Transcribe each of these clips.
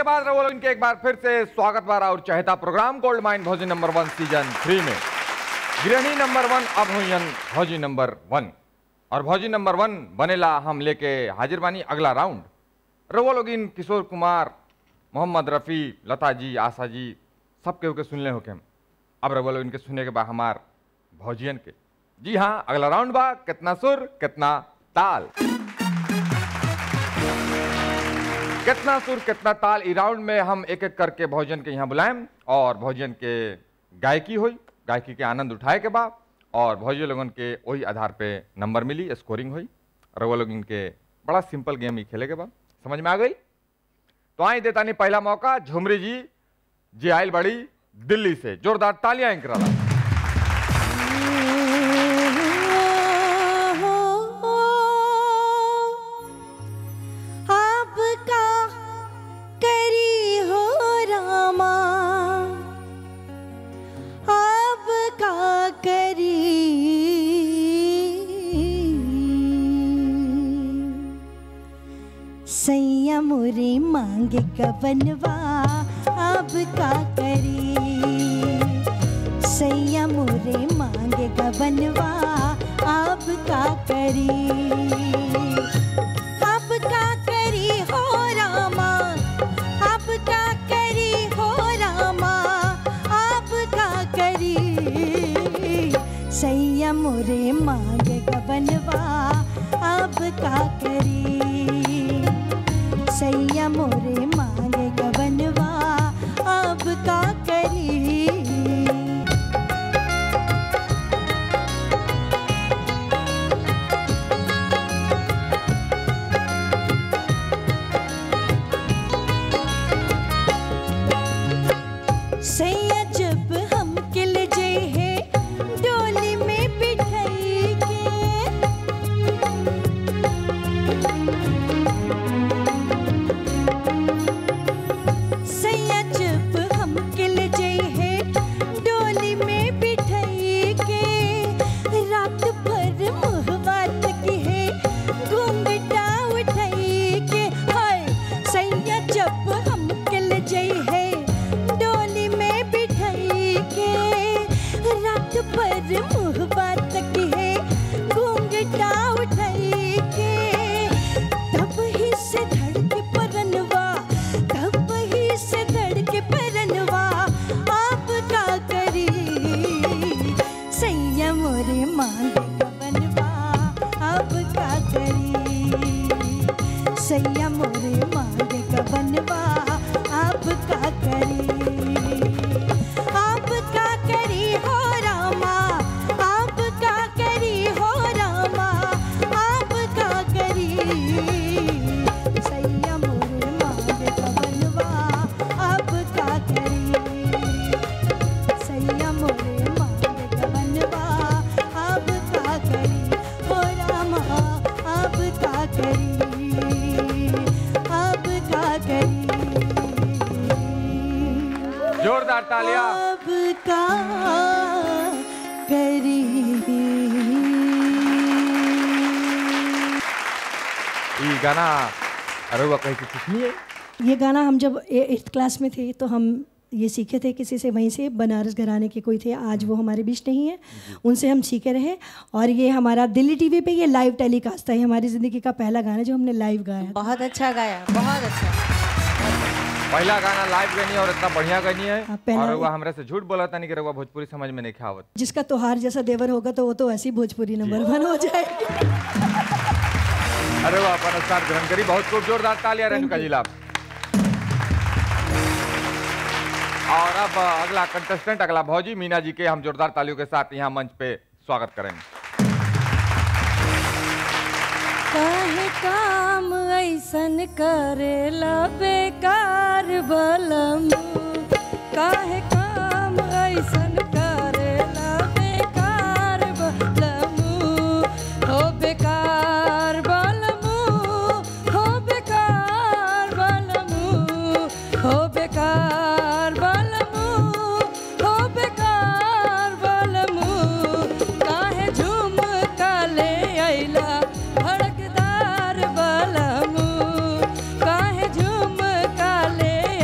के बाद रहो इनके एक बार फिर से स्वागत बार और चहेता प्रोग्राम गोल्ड माइन भौजी नंबर वन सीजन थ्री में गृहिणी नंबर वन अब हुईन भौजी नंबर वन और भौजी नंबर वन बनेला हम लेके हाजिर बानी अगला राउंड रवो लोग इन किशोर कुमार मोहम्मद रफ़ी लता जी आशा जी सबके होके सुनले होके हम अब रवो लोग इनके सुने के बाद हमार भौजियन के जी हाँ अगला राउंड बा कितना सुर कितना ताल कितना सुर कितना ताल ई राउंड में हम एक एक करके भोजन के यहाँ बुलाएं और भोजन के गायकी हुई गायकी के आनंद उठाए के बाद और भोजन लोगन के वही आधार पे नंबर मिली स्कोरिंग हुई और वो लोग इनके बड़ा सिंपल गेम ही खेले के बाद समझ में आ गई तो आई देता नहीं पहला मौका झुमरी जी जी आयल बड़ी दिल्ली से जोरदार तालियां इनकरा आपका करी हो रामा आपका करी संयम रे मांग कबनवा आपका करी संयम रे मांग गबनवा आपका करी आपका करी हो रामा आपका करी हो रामा आपका करी संयम रे मांग गबनवा आपका करी संयम रे मांग गबनवा आपका करी सैया जब हम किल जे है डोली में बिठाई के सैया जब हम किल जे है डोली में बिठाई के रात भर मुहवा तकी है घूंघटा उठाई के हाय सैया जब हम किल जे है डोली में बिठाई के रात भर मुहबा तक है घूंघटा उठाई के तब ही से धड़के परनवा तब ही से धड़के परनवा आप का करी संयम रे मांग बनवा आप का करी संयम रे मांग बनवा आप का करी आप का करी हो रामा आप का करी हो रामा आप का करी संयम रे मांग बनवा आप का करी संयम रे मांग बनवा आप का करी हो रामा आप का करी आप का करी जोरदार तालियां अब का करी ये गाना अरे वो कहीं से सीखनी है ये गाना हम जब एट्थ क्लास में थे तो हम ये सीखे थे किसी से वहीं से बनारस घराने के कोई थे आज वो हमारे बीच नहीं है उनसे हम सीखे रहे और ये हमारा दिल्ली टीवी पे ये लाइव टेलीकास्ट था ये हमारी ज़िंदगी का पहला गाना जो हमने लाइव गाया था। बहुत अच्छा गाया बहुत अच्छा पहला गाना लाइव गनी और इतना बढ़िया गनी है हाँ, पहला- और वो हमरा से झूठ बोला था नहीं कि रउआ भोजपुरी समझ में नहीं खावत जिसका त्योहार जैसा देवर होगा तो वो तो ऐसी भोजपुरी नंबर वन हो जाएगी अरे वो अपन स्टार ग्रहण करी बहुत खूब जोरदार तालियां रेणुका जिला और अब अगला कंटेस्टेंट अगला भौजी मीना जी के हम जोरदार तालियों के साथ यहाँ मंच पे स्वागत करेंगे काहे काम ऐसन करेला बेकार बलम काहे काम ऐसन करेला बेकार बलम हो बेकार बलम हो बेकार बलम हो बेकार बलम हो बेकार बलम काहे झूम काले अइला भड़कदार बलम काहे झूम काले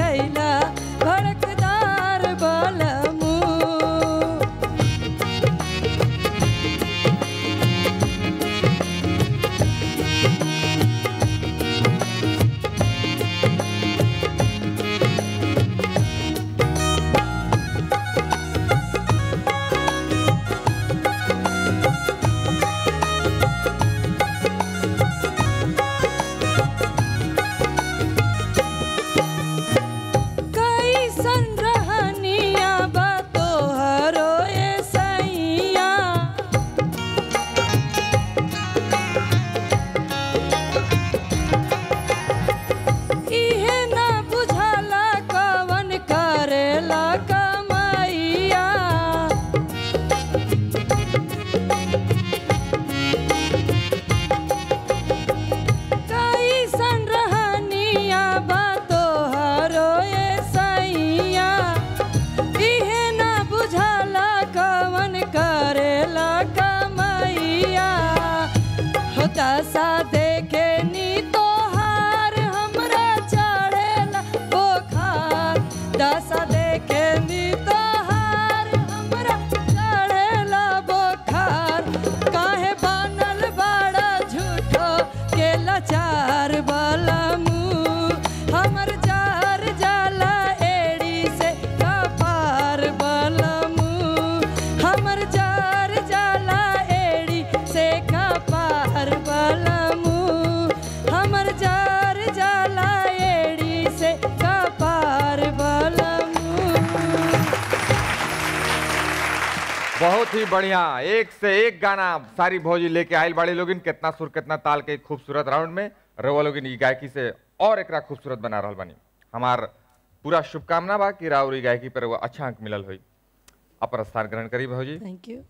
ही बढ़िया एक से एक गाना सारी भौजी लेके आयल बाड़ी लोगिन कितना सुर कितना ताल के खूबसूरत राउंड में रउआ लोगिन ई गायकी से और एकरा खूबसूरत बना रहल बानी हमार पूरा शुभकामना बा कि राउर ई गायकी पर रउआ अच्छा अंक मिलल होई अपर स्थान ग्रहण करी भौजी थैंक यू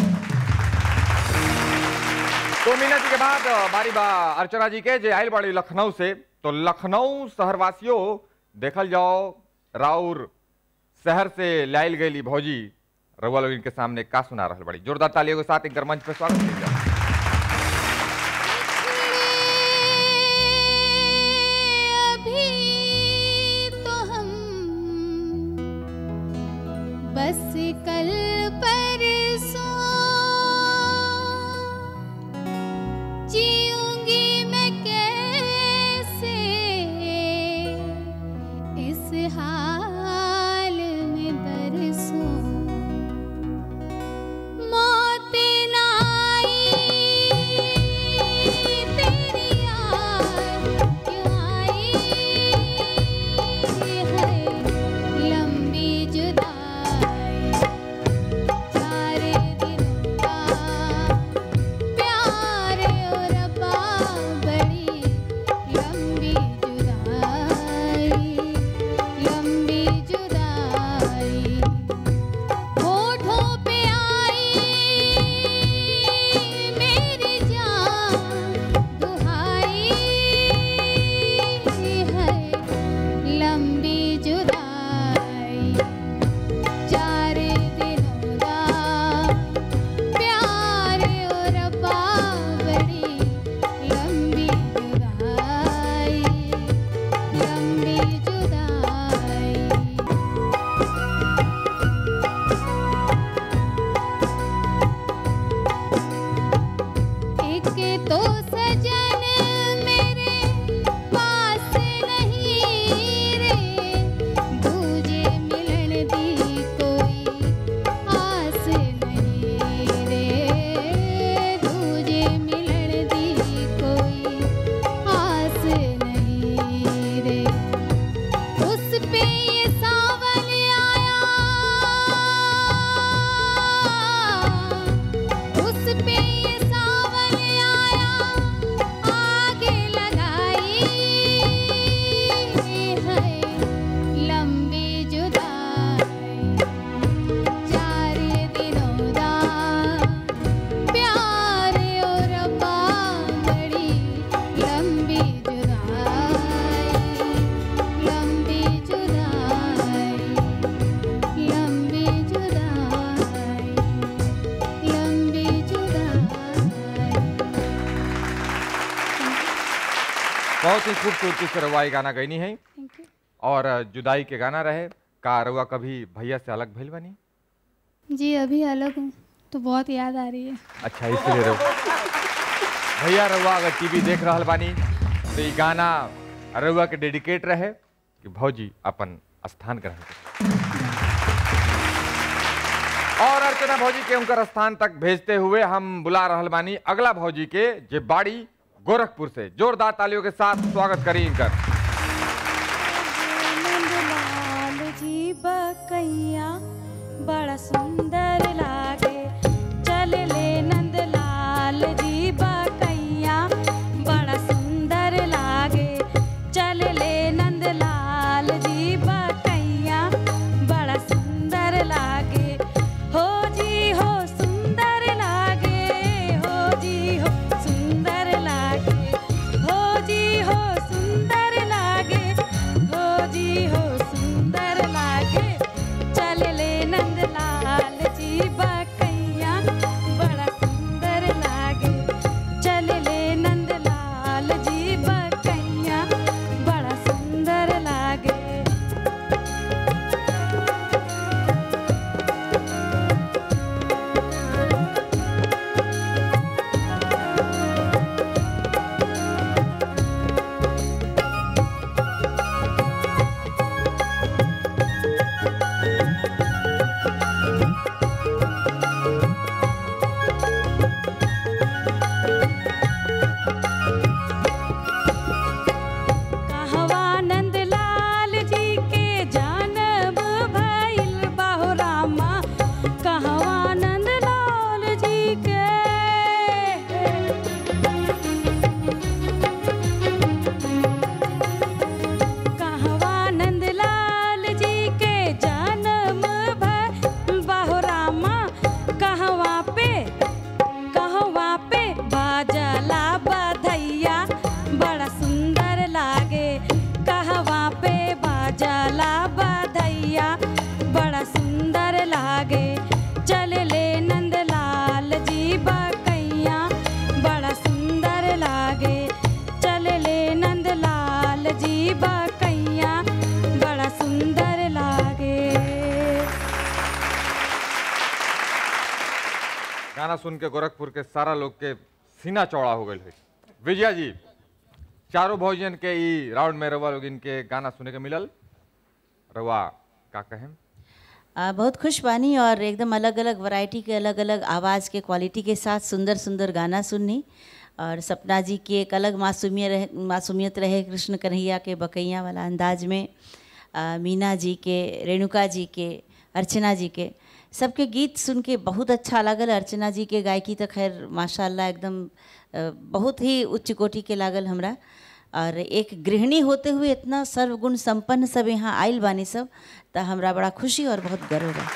दो मिनट के बाद बारी बा अर्चना जी के जे आयल बाड़ी लखनऊ से तो लखनऊ शहरवासियों देखल जाओ राउर शहर से लायल गई भौजी रउआ लोग इनके सामने का सुना रहल बड़ी जोरदार तालियों के साथ इनकर मंच पे स्वागत कीजिए अभी तो हम बस कल परसों जीऊंगी मैं कैसे इस हाल में बरसों मौत ना आई तेरी याद क्यों आई है लंबी जुदाई चार दिनों का प्यार और अब्बा बड़ी लंबी जुदाई लंबी जुदाई होठों पे आई मेरी जान दुहाई है लंबी जुदाई चार दिनों दा प्यार और अब्बा बड़ी लंबी जुदाई लंबी जुदाई एक तो सजन मेरे पास नहीं रे दूजे मिलन दी कोई आस नहीं रे दूजे मिलन दी कोई आस नहीं रे उस पे ये सावन आया उस पे ये सावन आया आगे लगाई है लंबी जुदाई चार दिनों दा प्यार और अब्बा बड़ी लंबी जुदाई लंबी जुदाई लंबी जुदाई लंबी जुदाई बहुत ही खूबसूरती से रउआ ई गाना गईनी है थैंक यू और जुदाई के गाना रहे का रउआ कभी भैया से अलग भइल बनी जी अभी अलग हूँ तो बहुत याद आ रही है अच्छा इसलिए रउआ भैया रउआ अगर टीवी देख रहल बानी तो ई गाना रउआ के डेडिकेट रहे कि भौजी अपन स्थान ग्रहण करें और अर्चना भौजी के उनकर स्थान तक भेजते हुए हम बुला रहल बानी अगला भौजी के जे बाड़ी गोरखपुर से जोरदार तालियों के साथ स्वागत करी इनकर नंदलाल जी बकैया बड़ा सुंदर लागे चल ले नंदलाल जी बकैया बड़ा सुंदर लागे चल ले नंदलाल जी बकैया बड़ा सुंदर लागे हो जी हो सुंदर लागे हो जी हो सुंदर लागे हो जी हो सुंदर लागे हो जी हो सुंदर लागे चल ले नंदलाल गाना सुन के गोरखपुर के सारा लोग के सीना चौड़ा हो गए विजया जी चारों भोजन के ई राउंड में रवा लोग इनके गाना सुने के मिलल रवा का कहें आ, बहुत खुश बानी और एकदम अलग अलग वैरायटी के अलग अलग आवाज़ के क्वालिटी के साथ सुंदर सुंदर गाना सुननी और सपना जी की एक अलग मासूमियत रहे मासूमियत रहे कृष्ण कन्हैया के बकैया वाला अंदाज में आ, मीना जी के रेणुका जी के अर्चना जी के सबके गीत सुन के बहुत अच्छा लागल अर्चना जी के गायकी तो खैर माशाल्लाह एकदम अ, बहुत ही उच्च कोटि के लागल हमरा और एक गृहिणी होते हुए इतना सर्वगुण संपन्न सब यहाँ आयल बानी सब तो हमरा बड़ा खुशी और बहुत गर्व बा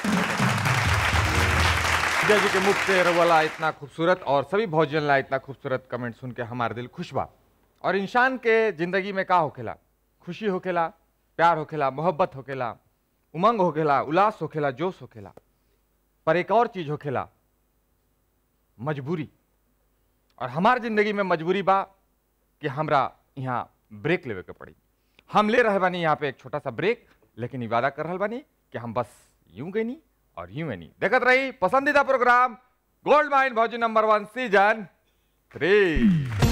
विजय जी के मुख से रवाला इतना खूबसूरत और सभी भोजन ला इतना खूबसूरत कमेंट सुन के हमार दिल खुश बा और इंसान के जिंदगी में का होखेला खुशी होखेला प्यार होखेला मोहब्बत होखेला उमंग होखेला उल्लास होखेला जोश होखेला पर एक और चीज होखेला मजबूरी और हमार जिंदगी में मजबूरी बा कि हमरा यहाँ ब्रेक लेवे के पड़ी हम ले रहे बानी यहाँ पे एक छोटा सा ब्रेक लेकिन ई वादा कर रहल बानी कि हम बस यूं गईनी और यूं नहीं देखत रही पसंदीदा प्रोग्राम गोल्ड माइन भौजी नंबर वन सीजन थ्री